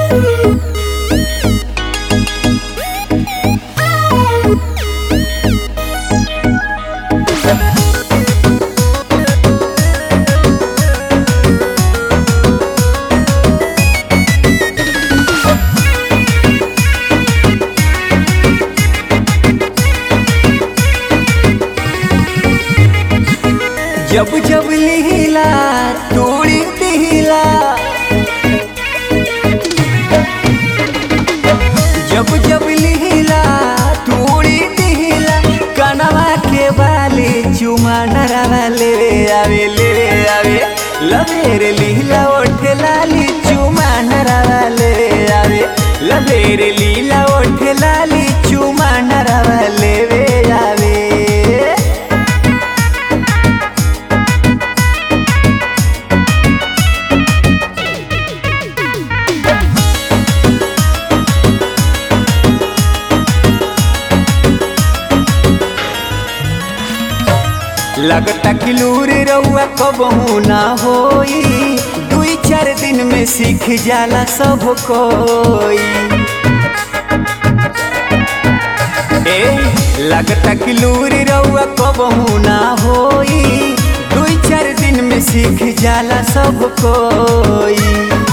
जब जब लीला तोड़ी दिला जब जब लीला तोड़ी दिला कनवा के बाले चुमा नरवा ले आवे ले आवे लबेर लीला ओठे लाली चुमा नरवा ले आवे लबेर लीला ओठे लाली चुमा नरवा ले आवे लगता कि लूर रउआ कबहू ना होई दुई चार दिन में सीख जाला सब कोई ए लगता कि लूर रउआ कबहू ना होई दुई चार दिन में सीख जाला सब कोई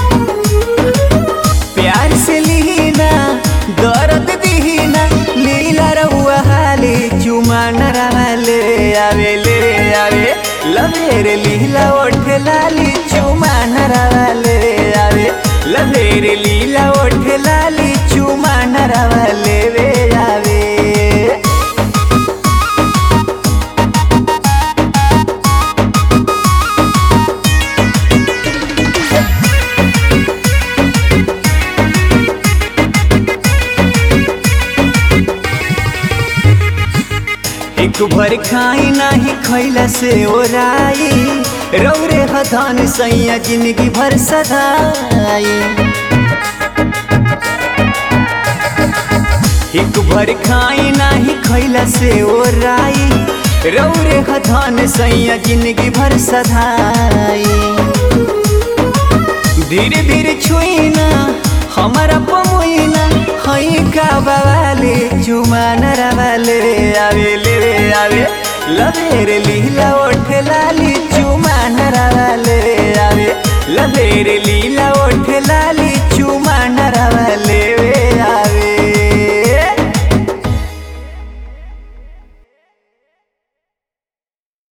प्यार से लीना दर्द दीना लीला रहुआ हाले चुमा नरवा ले आवे ले आवे लभेर लीला ओठे लाली चुमा नरवा ले आवे लभेर लीला ओठे लाली चुमा नरवा ले आवे एक भर खाई नाही खैला से ओराई रौरे हथान सैया जिंदगी भर सदाई एक भर खाई नाही खैला से ओराई रौरे हथान सैया जिंदगी भर सदाई धीरे धीरे छुईना हमारा पमुईना हई का बवाले चुमा नरवाले आवे ले आवे लबेर लीला ओठे लाली चुमा नरवाले आवे लबेर